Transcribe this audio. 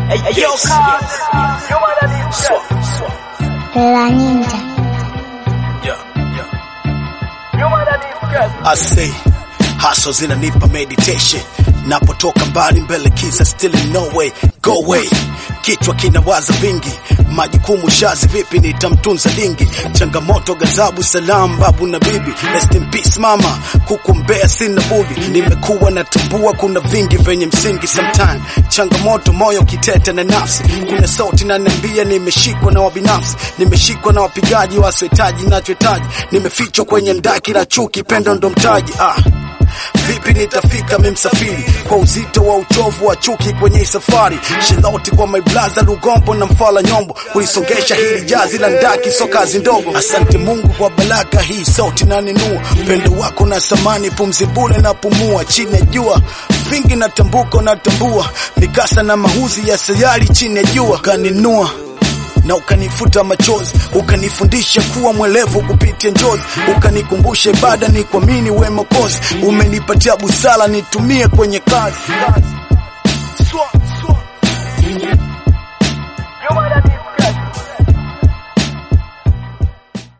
Yes, yes. Swap, swap. La Ninja. Yeah, yeah. I say haso zinanipa meditation napotoka mbali mbele kisa still in no way go away kichwa kinawaza vingi majukumu shazi vipi nitamtunza dingi changamoto gazabu salam babu na bibi rest in peace mama kukumbea sina budi nimekuwa natambua kuna vingi vyenye msingi sometime changamoto moyo kitete na nafsi kuna sauti naniambia nimeshikwa na wabinafsi nimeshikwa na wapigaji wasiohitaji nachohitaji nimefichwa kwenye ndaki la chuki pendo ndo mtaji ah Vipi nitafika mimsafiri kwa uzito wa uchovu wa chuki kwenye hii safari, shiloti kwa my brother Lugombo na mfala nyombo, kulisongesha hili jazi la ndaki, so kazi ndogo. Asante Mungu kwa baraka hii, sauti na ninua upendo wako na samani, pumzi bure na pumua chini ya jua vingi na tambuko na tambua mikasa na mahuzi ya sayari chini ya jua kaninua na ukanifuta machozi, ukanifundisha kuwa mwelevu kupitia njozi, ukanikumbusha ibada ni kuamini we Mwokozi, umenipatia busara nitumie kwenye kazi.